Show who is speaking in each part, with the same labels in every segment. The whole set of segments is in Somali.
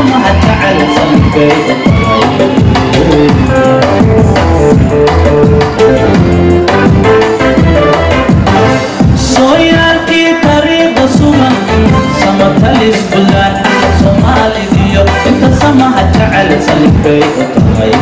Speaker 1: samaha jecel salkay sooyaalkii tariiqa sugan samatalis bulaan soomaalidiyo inta samaha jecel salkay u tahay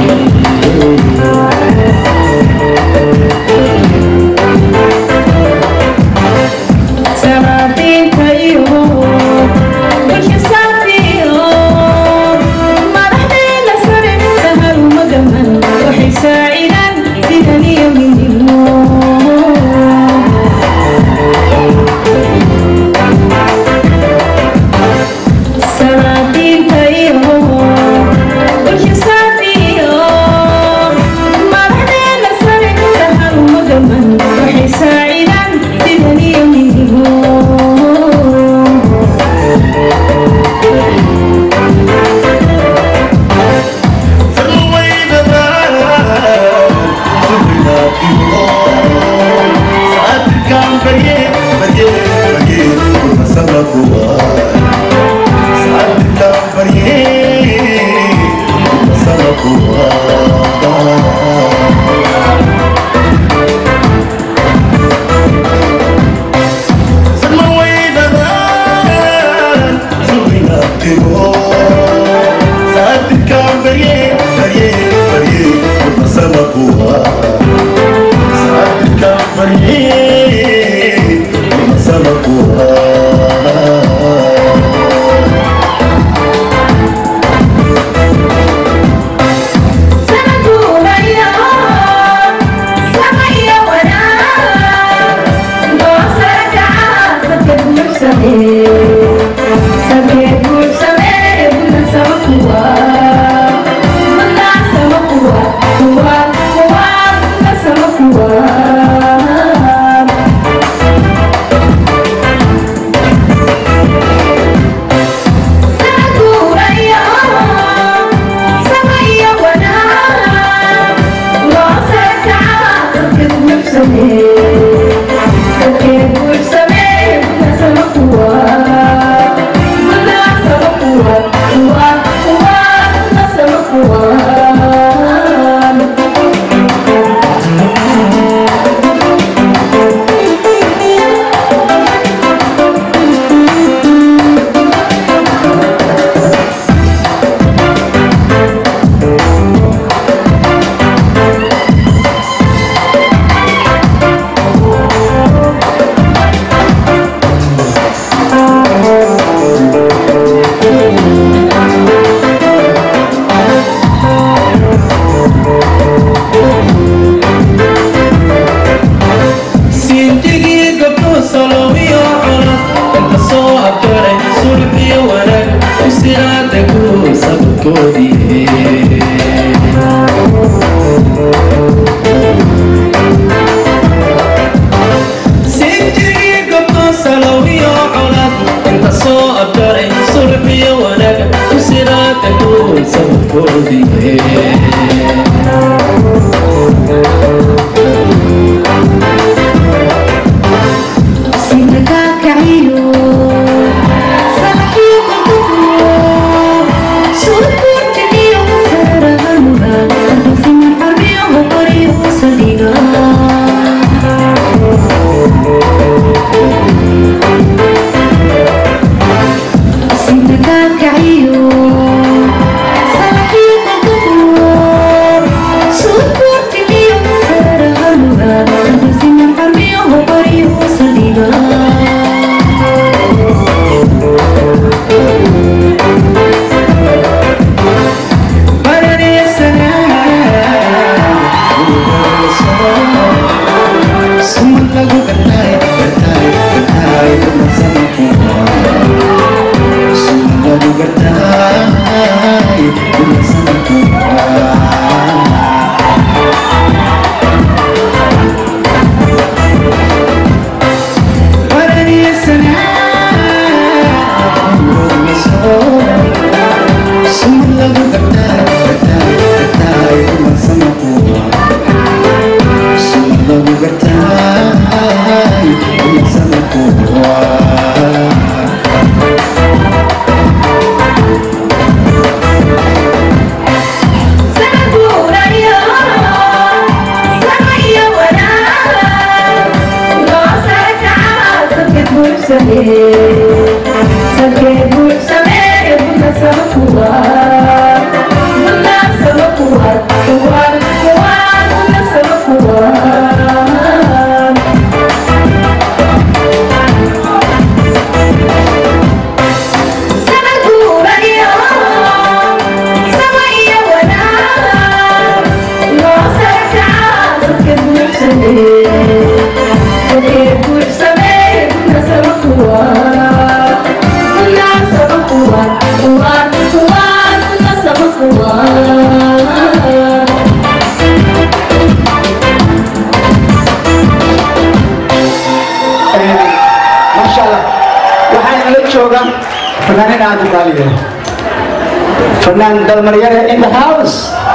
Speaker 2: fanaanin aad u qaaliya fanaan dalmaryare in the house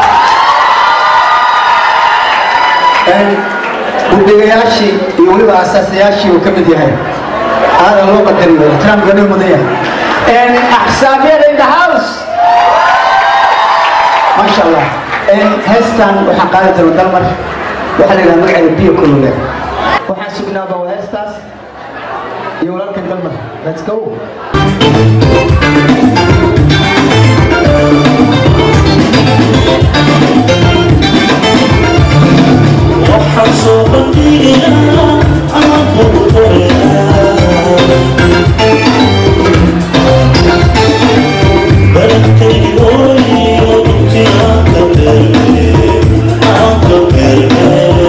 Speaker 2: guddigayaashii iyo weliba asaasayaashii uu ka mid yahay aadan loo qadariyo ixtiraamka loo mudan yahay axsaabiyada in the house maasha allah heestan waxaan qaadi doona dalmar waxaa la yidhaha magaceeda biyo kulule waxaan sugnaaba waa heestaas iyo walaalkan dalmar let's go
Speaker 1: waxaan soo bandhigayaa ama qurqurayaa baladkaygi hooyiyo dhulkii aan ka beerne aan ka beerne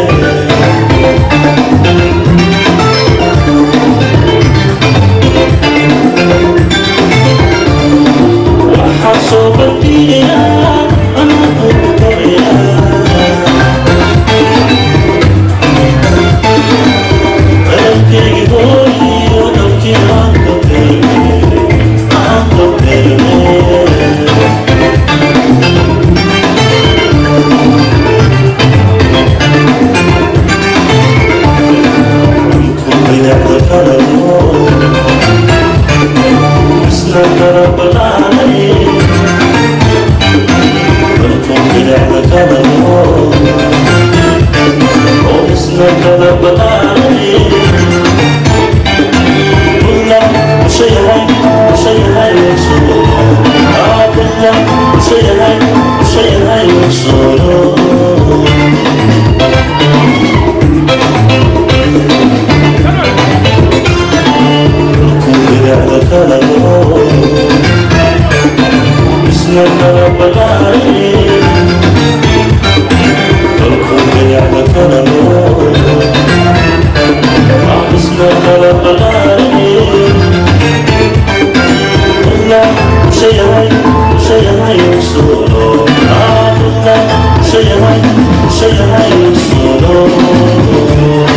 Speaker 1: waxaan soo bandhigayaa ama qurqurayaa baladkaygi hooyiyo dhulkii aan ka beerne aan ka beerne Solo Solo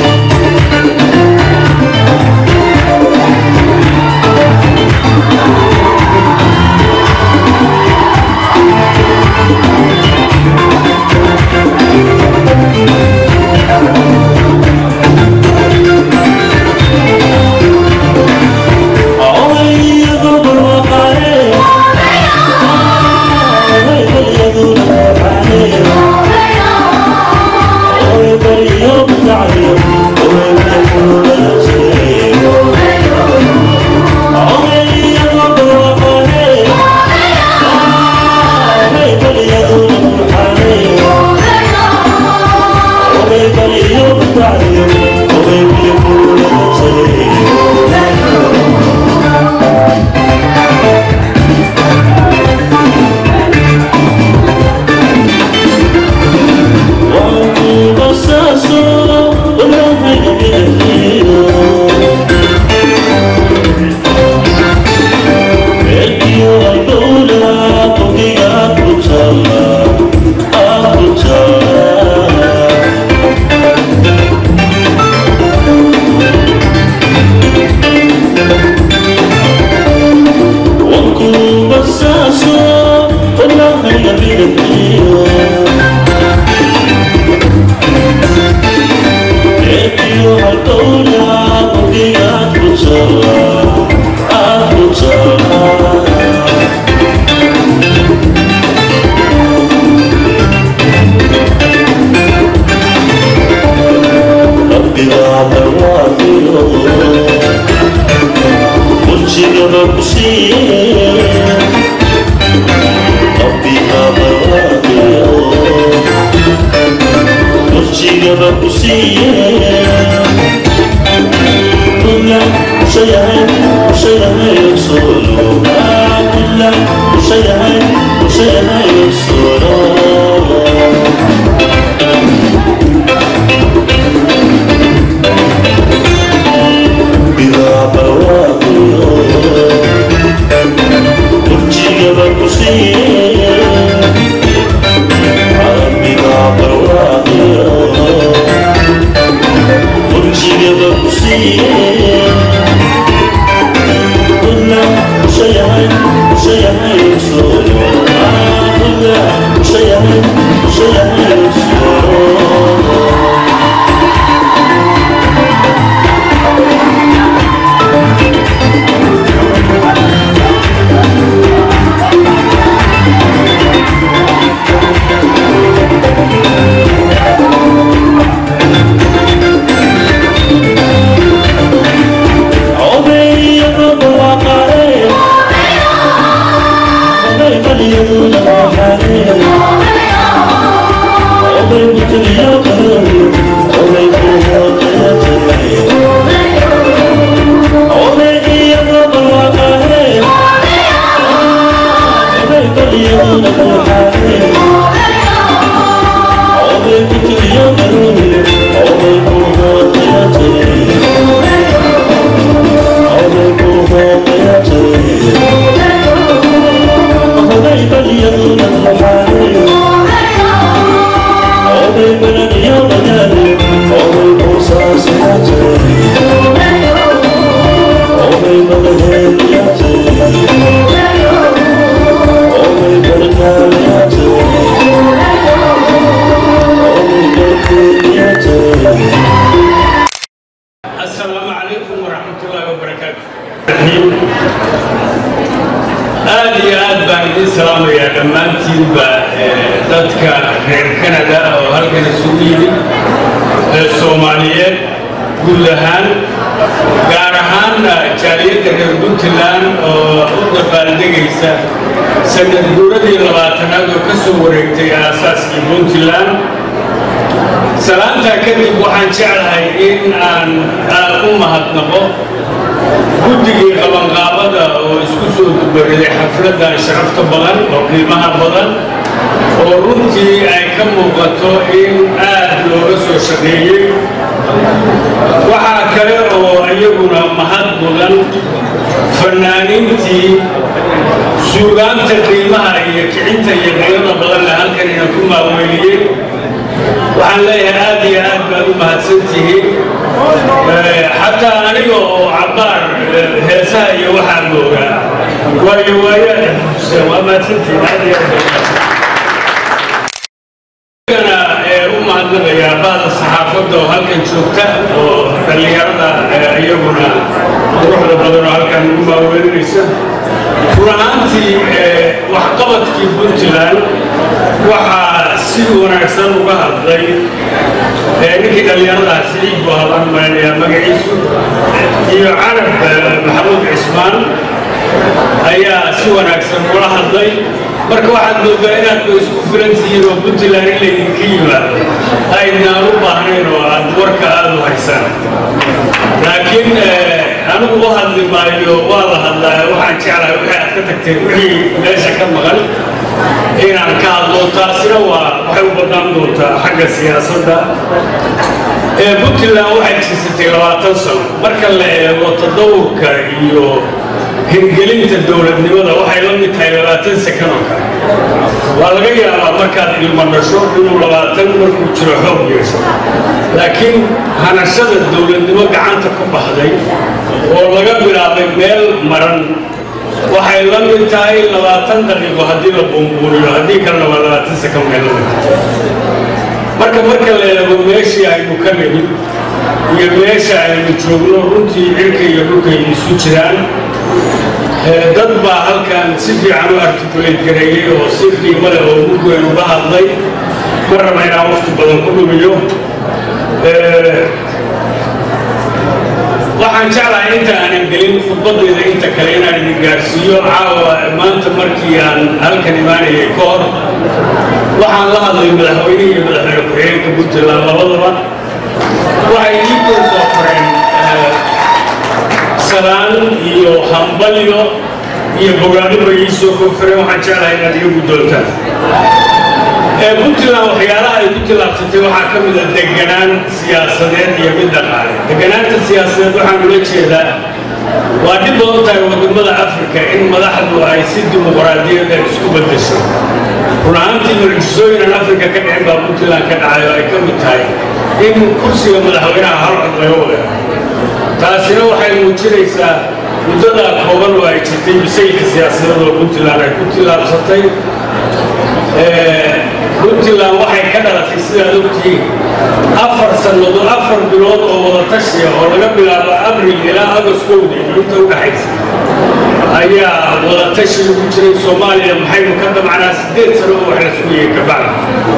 Speaker 3: السلام عليكم ورحمة الله وبركاته aad iyo aad baan idin salaamayaa dhammaantiinba dadka reer kanada oo halkan isugu yimid ee soomaaliyeed guud ahaan gaar ahaanna jaaliyadda reer puntland oo u dabaaldegaysa sanad guuradii labaatanaad oo ka soo wareegtay aasaaskii puntland salaantaa kadib waxaan jeclahay in aan aad u mahadnaqo guddigii qabanqaabada oo isku soo dubariday xafladdan sharafta badan oo qiimaha badan oo runtii ay ka muuqato in aad looga soo shaqeeyey waxaa kale oo iyaguna mahad mudan fannaaniintii suugaanta qiimaha iyo kicinta iyo qiimada badanle halkan ina ku maaweeliyey waxaan leeyahay aad iyo aad baad u mahadsantihiin xataa aniga oo cabbaar heesaha iyo waxaan moogaa waayo waayaada xuseen waa mahadsantihiin aad iyo aad gana u mahadnaqayaa bahda saxaafadda oo halkan joogta oo dhallinyarada iyaguna quruxda badan oo halkan ugu maaweelinaysa run ahaantii waxqabadkii puntland waxaa si wanaagsan uga hadlay ninkii dhallinyaradaha siciid buu hadlan malinayaa magaciisu iyo carab maxamuud cismaan ayaa si wanaagsan ula hadlay marka waxaad moodaa inaad ba isku filan tihiin oo puntland in laydinka yimaado aydnaan u baahnayn oo aad warka aada u haysaan laakiin anigu u hadli maayo waa la hadlaa waxaan jeclahay wixii aad ka tagteen wixii meesha ka maqan inaan ka hadlo taasina waa waxay u badnaan doontaa xagga siyaasadda ee puntland waxay jirsatay labaatan sano marka la eego tadawurka iyo hirgelinta dowladnimada waxay la mid tahay labaatan sakan oo kale waa laga yaabaa markaad ilmo dhasho inuu labaatan markuu jiro xoog yeesho laakiin hanashada dowladnimo gacanta ku baxday oo laga bilaabay meel maran waxay la mid tahay labaatan daqiiqo haddii la buunbuuniyo haddii kalena waa labaatan sakan bay la mid marka marka la eego meeshii aynu ka nimid iyo meesha aynu joogno runtii cirka iyo dhulkay isu jiraan dad baa halkan si fiican u articulate gareeyey oo si qiimo leh oo mug weyn uga hadlay ma raba inaan waqti badan ku dhumiyo waxaan jeclahay inta aanan gelin khudbadayda inta kale inaan idin gaarsiiyo caawa maanta markii aan halkan imaanayay ka hor waxaan la hadlay madaxweynihii iyo madaxweyne ku-xigeenka puntland labadaba waxay ii kor soo qoreen salaan iyo hambalyo iyo bogaadhiba ii soo koonfureen waxaan jeclahay inaad iga guddoontaan puntland waxyaalaha ay ku tillaabsatay waxaa ka mid a deganaan siyaasadeed iyo mid dhaqaale deganaanta siyaasadeed waxaan ula jeedaa waa dhib badan tahay wadamada afrika in madaxdu ay si dimuqraadiyada isku beddesho run ahaantii mucjisooyinan afrika ka dhicin baa puntland ka dhacay oo ay ka mid tahay in kursiga madaxweynaha hal cod laga wada taasina waxay muujinaysaa muddadaa kooban oo ay jirtay bisaylka siyaasadeed oo puntland ay ku tillaabsatay puntland waxay ka dhalatay sidaad ogtihiin afar sannadood afar bilood oo wada tashiya oo laga bilaabo abril ilaa agostowda inta u dhaxaysa ayaa wada tashi ugu jiray soomaaliya maxaynu ka damacnaa siddeed sano oo wax la sugayay kabacdi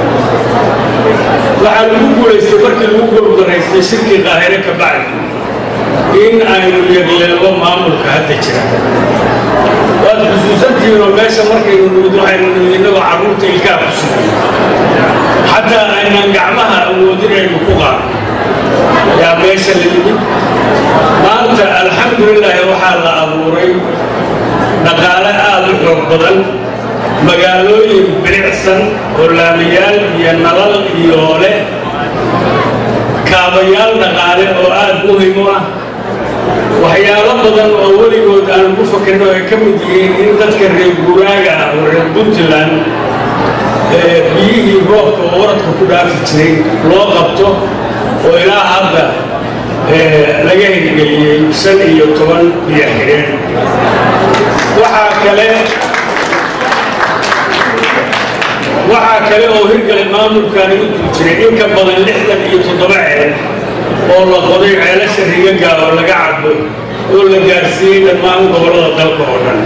Speaker 3: waxaa lagu guulaystay markii lagu gordaraystay shirkii qaahire kabacdi in aynu yegleelo maamulka hadda jira waad xusuusantihiin oo meesha markaynu nimid waxaynu nimid innagoo carruurta ilkaa ku sugay xataa aynan gacmaha awoodin aynu ku qaadno yaa meesha la yimid maanta alxamdulilaahi waxaa la abuuray dhaqaale aad u xoog badan magaalooyin bilicsan oo laamiyaal iyo nalal iyo leh kaabayaal dhaqaale oo aad muhim u ah waxyaalo badan oo weligood aan ku fakirin oo ay ka mid yihiin in dadka reer guuraaga ah oo reer puntland biyihii roobka oo waradka ku dhaafi jiray loo qabto oo ilaa hadda laga hirgeliyey shan iyo toban biyo xidheen waxaa kale waxaa kale oo hirgalay maamulkaani u dul jiray in ka badan lixdan iyo toddoba ceel oo la qoday ceelasha rigaga oo laga cabo oo la gaarsiiyey dhammaan gobollada dalka oo dhan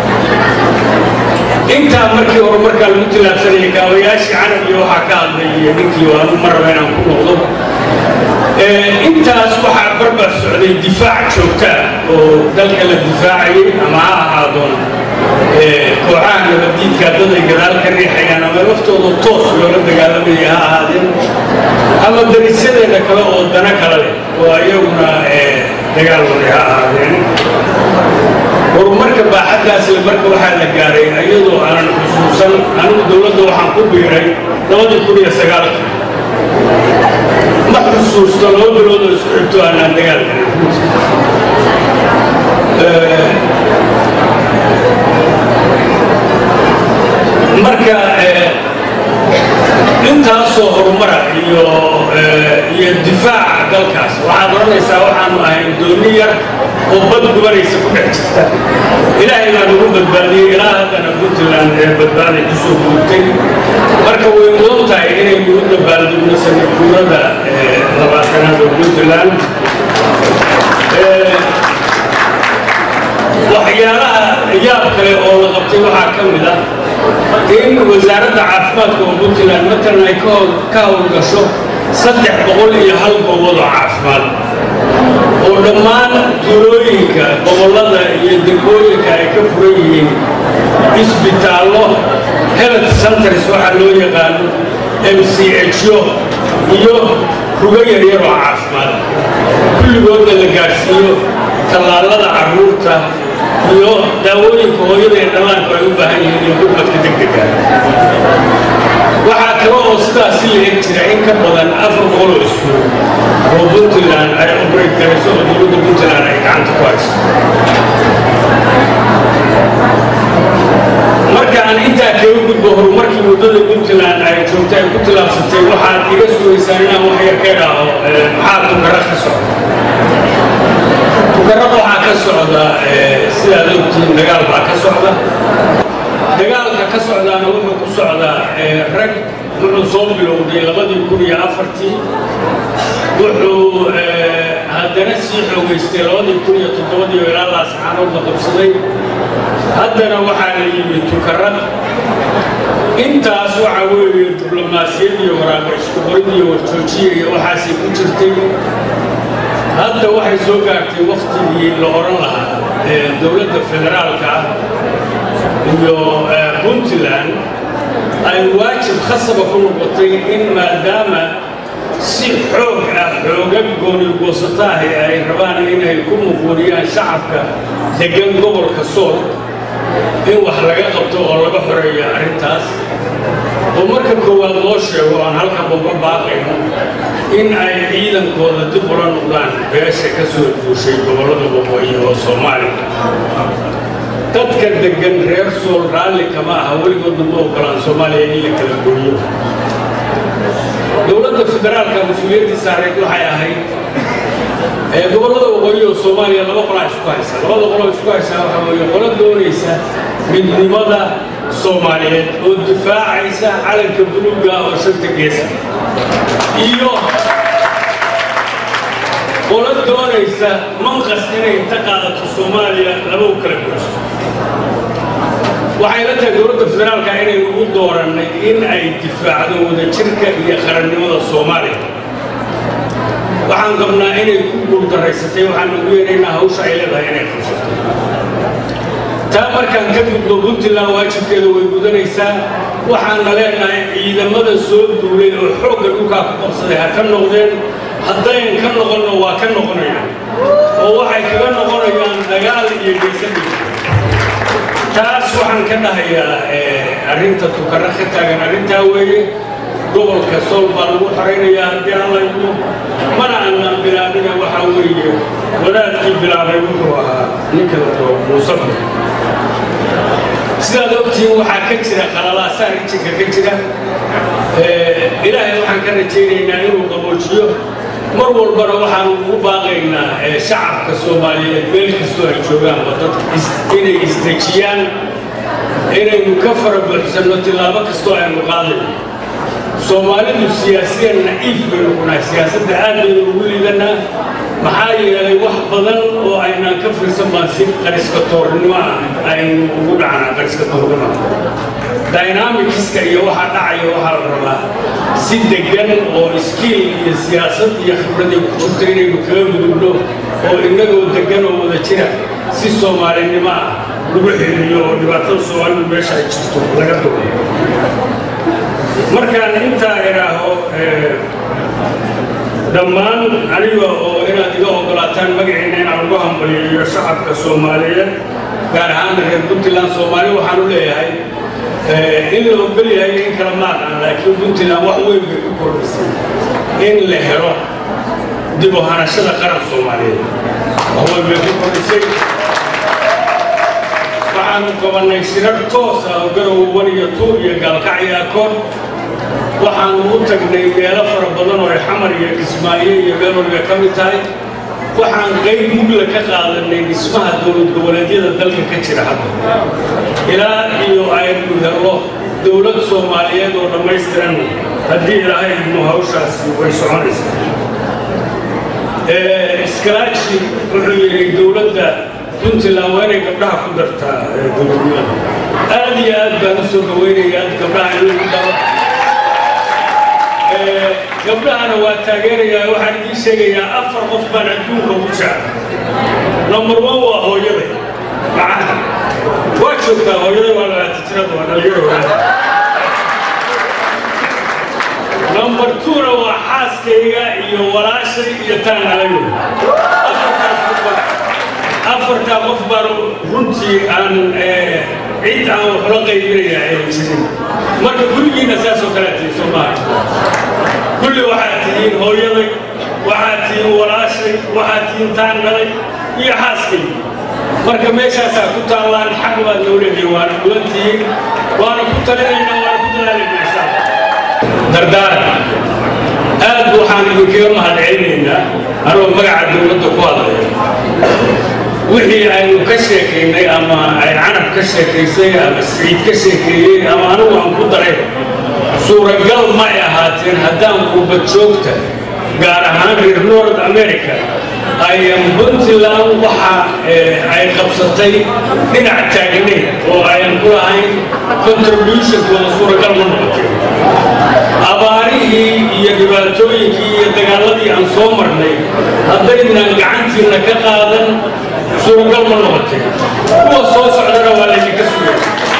Speaker 3: intaa markii hore markaa lagu tilaabsanayay kaabayaashii canab iyo waxaa ka hadlay ninkii waanu ma raba inaan ku noqdo intaas waxaa barbar socday difaac joogta ah oo dalka la difaacayay ama ha ahaadoon kooxaha nabaddiidka dad ay gadaal ka riixayaan ama laftooda toos loola dagaalamayay ha ahaadeen ama darisyadeeda kale oo dana kale leh oo ayaguna dagaal waday ha ahaadeen horumarka baaxaddaasle marka waxaa la gaaray iyadoo aanan xusuusan anigu dowladda waxaan ku biiray labadii kun iyo sagaalka ma xusuusto laba bilood oo isku xigto aanaan dagaal marka intaasoo horumara iyo iyo difaaca dalkaas waxaad odhanaysaa waxaanu ahayn dooni yar oo bad gubanaysa ku dhex jirta ilaahay baa nagu badbaadiyey ilaa haddana puntland ee badbaaday ku soo guurtay marka way mudan tahay inaynu u dabaaldegno sanadguurada labaatanaad oo puntland waxyaalaha yaab kale oo la qabtay waxaa ka mid ah in wasaaradda caafimaadka oo puntland matalan ay ka howlgasho saddex boqol iyo hal goobood oo caafimaad oo dhammaan tuulooyinka gobollada iyo degmooyinka ay ka furan yihiin isbitaallo health centers waxaa loo yaqaano m c ho iyo rugo yaryar oo caafimaad kulligoodna la gaadhsiiyo tallaalada carruurta iyo daawooyinka hooyada ee dhallaanku ay u baahan yihiin iyo gurmadka degdega waxaa kale oo sidaasi la eg jira in ka badan afar boqol oo iskuul oo puntland ay obrate garayso oo dowladda puntland ay gacanta ku hayso marka aan intaa kaga gudbo horumarkii muddada puntland ay joogtay ay ku tilaabsatay waxaad iga sugaysaan inaan wax yar ka idhaaho maxaa tukara ka socda tukarada waxaa ka socda sidaad ogtihiin dagaal baa ka socda dagaalka ka socdaana wuxuu ku socdaa rag wuxuu soo bilowday labadii kun iyo afartii wuxuu haddana sii xoogaystay labadii kun iyo toddobadii oo ilaa laascaanood la qabsaday haddana waxaa la yimid tukarad intaas waxaa weeye diblomaasiyad iyo waraaqo isku qorid iyo warjoojiya iyo waxaasay ku jirtay hadda waxay soo gaartay waktigii la odhan lahaa dowladda federaalka ah iyo puntland ay waajib khasaba ku noqotay in maadaama si xoog ah xoogag goonigoosataahi ay rabaan inay ku muquuriyaan shacabka deggan gobolka sool in wax laga qabto oo laga xoreeyo arrintaas oo marka koowaad loo sheego aan halkan uga baaqayno in ay ciidankooda dib ula noqdaan beesha ka soo duushay gobollada waqooyi oo soomaaliya dadka deggan reer sool raalli kama aha weligoodna ma ogolaan soomaaliya in la kala gooyo dowladda federaalka mas-uuliyaddii saareed waxay ahayd gobollada waqooyi oo soomaaliya laba qolaa isku haysa labada qoloo isku haysaa waxaa weeye qolo doonaysa midnimada soomaaliyeed oo difaacaysa calanka buluuga oo shanta geesa iyo qolo doonaysa manqas inay inta qaadato soomaaliya laba u kala guriso waxay la tahay dowladda federaalka inaynu u doorannay in ay difaacdo wadajirka iyo qarannimada soomaaliya waxaan qabnaa inay ku guuldarraysatay waxaan ugu yeeraynaa hawsha ay leedahay inay qabsato taa markaan ka gudbo puntland waajibkeeda way gudanaysaa waxaanna leenahay ciidamada soo duulay oo xoogga dhulkaa ku qabsaday ha ka noqdeen haddayn ka noqonno waa ka noqonayaan oo waxay kaga noqonayaan dagaal iyo geysadii taas waxaan ka dhahayaa arrinta tukara ka taagan arrintaa weeye gobolka sool baa lagu xoraynayaa haddii aan laydo mana aanaan bilaabina waxaa weeye wadaadkii bilaabay wuxuu ahaa ninka la doo muusafir sidaad ogtihiin waxaa ka jira qalalaasaa rijinka ka jira ilaahay waxaan ka rajaynaynaa inuu qaboojiyo mar walbana waxaanu ugu baaqaynaa shacabka soomaaliyeed meel kastoo ay joogaanba dadka inay isdejiyaan inaynu ka fara buuxsanno tillaabo kastoo aynu qaadayno soomaalidu siyaasiyan naciif baynu kunahay siyaasadda aad baynu ugu liidanaa maxaa yeelay wax badan oo aynaan ka fiirsan baan si qariska toornimo ah aynu ugu dhacnaa qariska toornimo dynamicska iyo waxa dhacaya waxaa la rabaa si degan oo iskiil iyo siyaasad iyo khibradii ku jirto inaynu kaga gudubno oo innagoo degan oo wada jira si soomaalinimo ah lagu xiriyo oo dhibaatada soomaalidu meesha ay jirto laga dugo markaan intaa idhaaho dhammaan aniga oo inaad iga oggolaataan magaciina inaan ugu hambaliyayo shacabka soomaaliyeed gaar ahaan reer puntland soomaali waxaan u leeyahay in la ogol yahay in kala maaqan laakiin puntland wax weyn bay ku kordhisay in la helo dib u hanashada qaran soomaaliyeed wax weyn bay ku kordhisay waxaanu qabannay shirar toos ah oo garow wan iyo tuur iyo gaalkacyo akoon waxaanu u tagnay meelo fara badan oo ay xamar iyo kismaayo iyo meel waliba ka mid tahay waxaan qayb mugla ka qaadanay dhismaha dowlad goboleedyada dalka ka jira hadda ilaa iyo aynu helo dowlad soomaaliyeed oo dhammaystiran haddii ilaahay idmu hawshaasi way soconaysaa iskalaaji wuxuu yidhi dowladda puntland waa inay gabdhaha ku dartaa dowladnimada aad iyo aad baan u soo dhawaynayaa gabdhaha in lagu daro gabdhahana waa taageerayaa waxaan idiin sheegayaa afar qof baan adduunka ugu jecla number one waa hooyaday macaha waa joogtaa hooyaday waa labaatan jirada waa dhalinyaro number two-na waa xaaskayga iyo walaashay iyo taan alayo afartaa qof baan runtii aan cid aan waxla qaybinaya aynan jirin marka gurigiinna saasoo kalea tihiin soo maaha kulli waxaad tihiin hooyaday waxaad tihiin walaashay waxaad tihiin taan dhalay iyo xaaskay marka meeshaasaa ku taallaan xaq baad noo leedahay waana gudan tihiin waana ku talinaynaa waana ku dalaalaynaa insha allah dardaaran aad waxaan idinkaga mahadcelinaynaa anoo magaca dowladda ku hadlaya wixii aynu ka sheekaynay ama ay canab ka sheekaysay ama siciid ka sheekeeyey ama anigu aan ku daray suuragal ma ay ahaateen haddaan qurbad joogta gaar ahaan reer north america ayan puntland waxa ay qabsatay dhinac taagnayn oo ayan ku lahayn contributionkooda suuragal ma noqoteen abaarihii iyo dhibaatooyinkii iyo dagaaladii aan soo marnay haddaynan gacantiinna ka qaadan suuragal ma noqoteen kuwa soo socdana waa laydinka sugay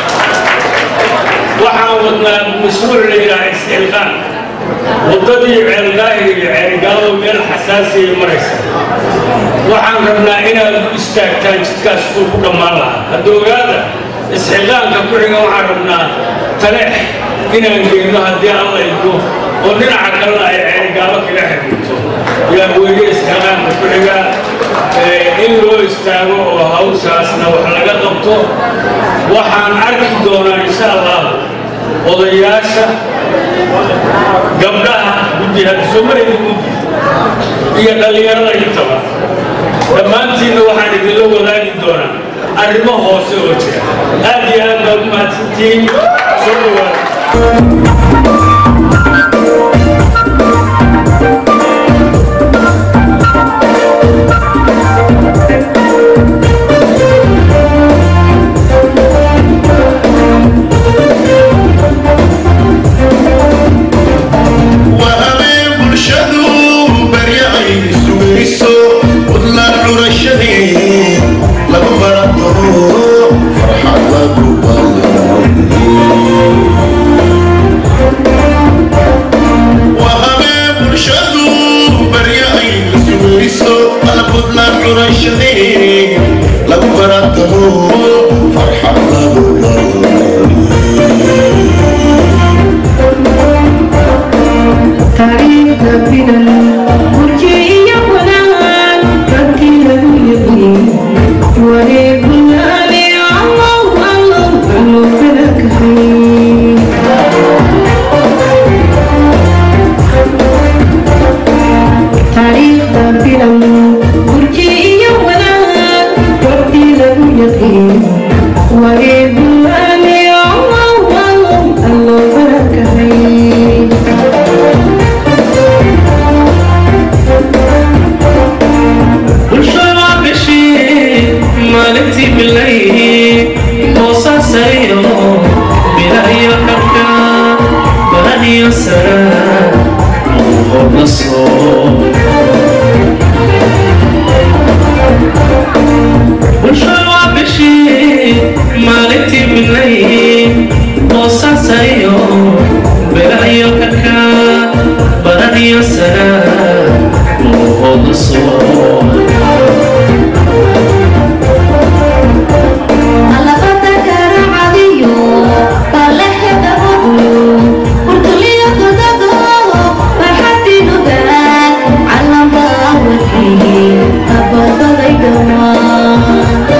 Speaker 3: waxaan wadnaa mashruuc la yidhaha iscilqaan waddadii ceeldaahir iyo ceelgaalo meel xasaasiyay maraysa waxaan rabnaa inaad u istaagtaan jidkaas uu ku dhammaan lahaa hadda ogaada isxilqaanka ku xiga waxaan rabnaa taleex inaan geyno haddii alla idmo oo dhinaca kalena ay ceelgaalo kaga xirminto yaa weeye isxilqaanka ku xiga in loo istaago oo hawshaasna wax laga qabto waxaan arki doonaa insha allah odayaasha gabdhaha guddi hadda soo marayda guddi iyo dhallinyarada intaba dhammaantiinna waxaan idinla wadaagi doonaa arrimo hoose oo jira aad iyo aad baad u mahadsantihiin soo dhawaada
Speaker 4: وهمين برشدو بريعي سويسو وطلع رشدي لما فرقه فرحة لقو وهمين برشدو بريعي سويسو وطلع رشدي لما فرقه فرحة لقو
Speaker 5: taariikhda filan murjiyo wanaan raggii lagu yaqiin wareegulaale allow allow allow kala kaxay taariikhda filan murjiyo wanaan raggii lagu yaqiin wareegulaale allow allow allow kala kaxay
Speaker 1: bulshada bishii maalintii bilay hoosaasayo bilayo karka barahiyo sara hoola soo bulshada bishii maalintii bilay hoosaasayo bilayo karka barahiyo sara hoola soo
Speaker 5: alabada garacadiyo baleheeda oduyo urtuliyo godado farxadinuga calamba wadkii abadaday dhamaa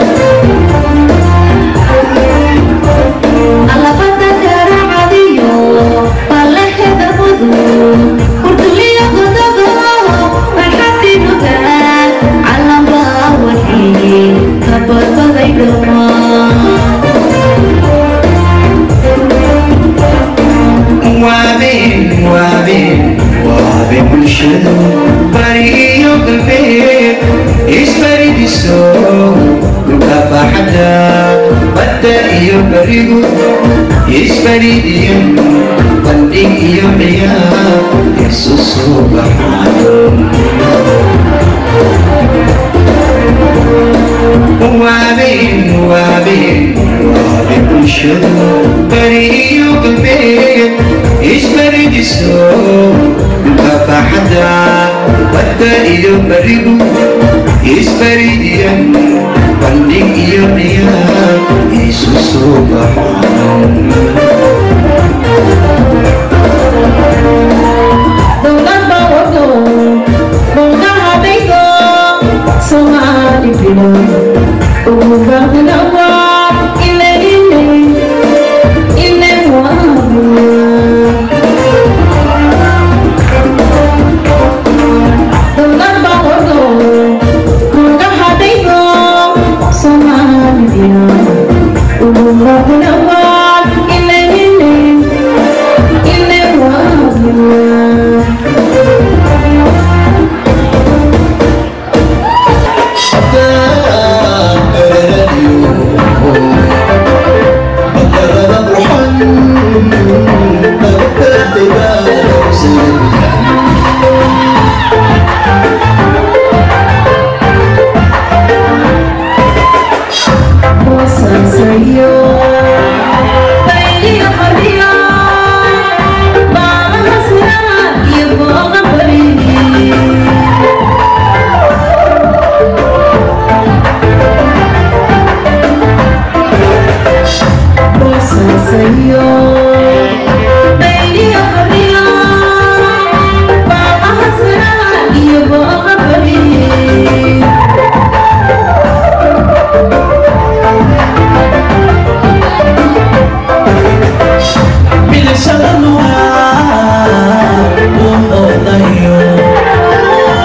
Speaker 5: alabada garacadiyo baleheeda oduyo urtuliyo godado farxadinuga calamba wadkii abadaday dhamaa
Speaker 2: waabeen waabeen waabe bulshadu bariyo galbeed isbaridiso dhulka baaxadda badda iyo barigu isbaridiyan bandhig iyo ciyaar isu soo baxaan waabeen waabeen waabe bulshadu bariyo galbeed isbaridiso dhulka baaxadda badda iyo barigu isbaridiyan bandhig iyo ciyaar isu soo baxaan
Speaker 5: dowladda wado bowdahadaydo soomaali bilan ugu baaqnawa ile ile ile waabula dowladda wado bowdahadaydo soomaali bilan ugu baaqnawa ile ile ile waabula Bosansayo, Bailio Maria, Baba Hasna, Yeboga Bari. Bosansayo, Bailio Maria, Baba Hasna, Yeboga Bari.
Speaker 1: bilashada nuga u oodayo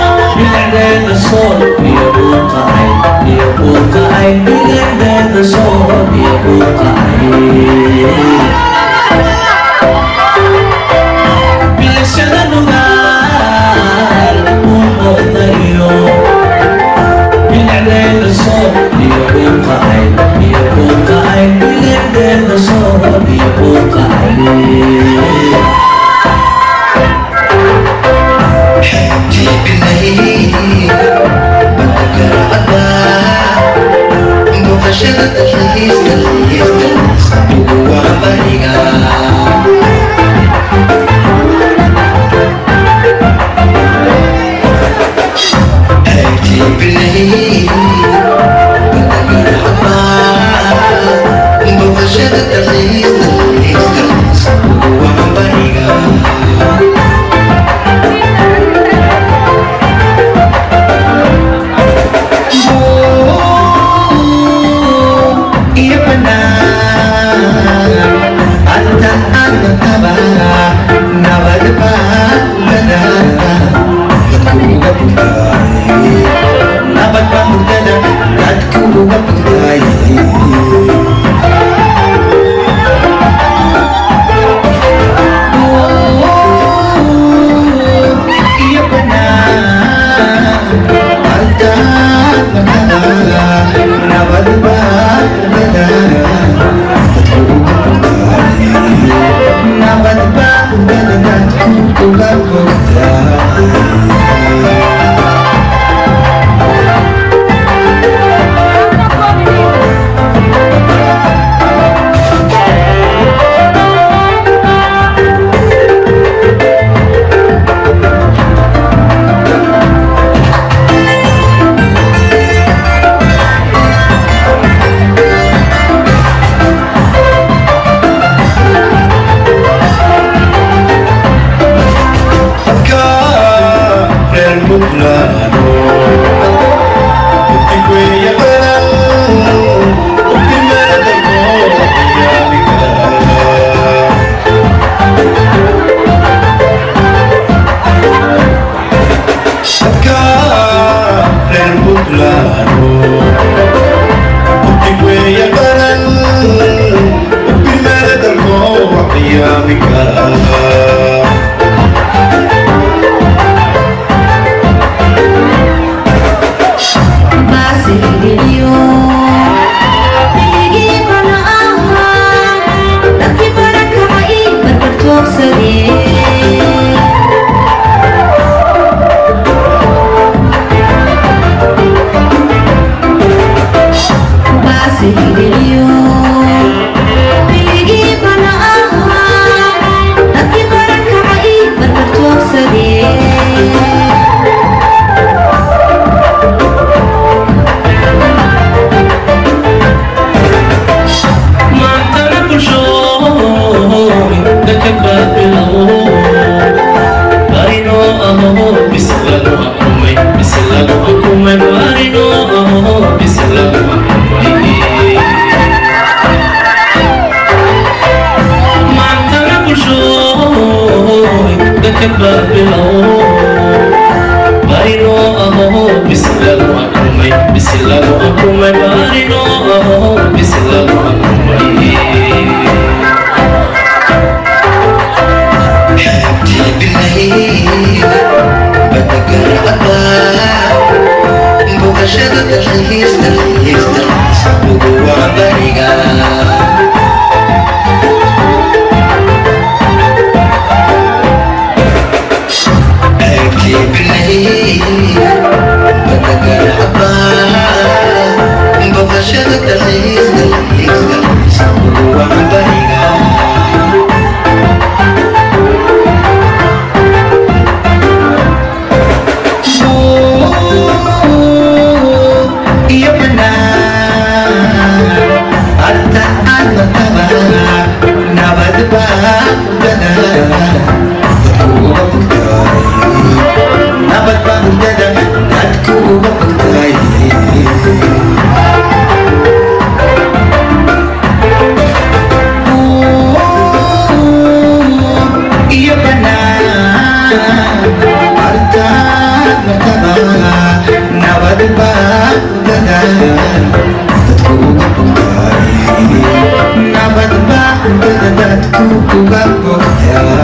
Speaker 6: Nabad ba dadad ku uga bogtaa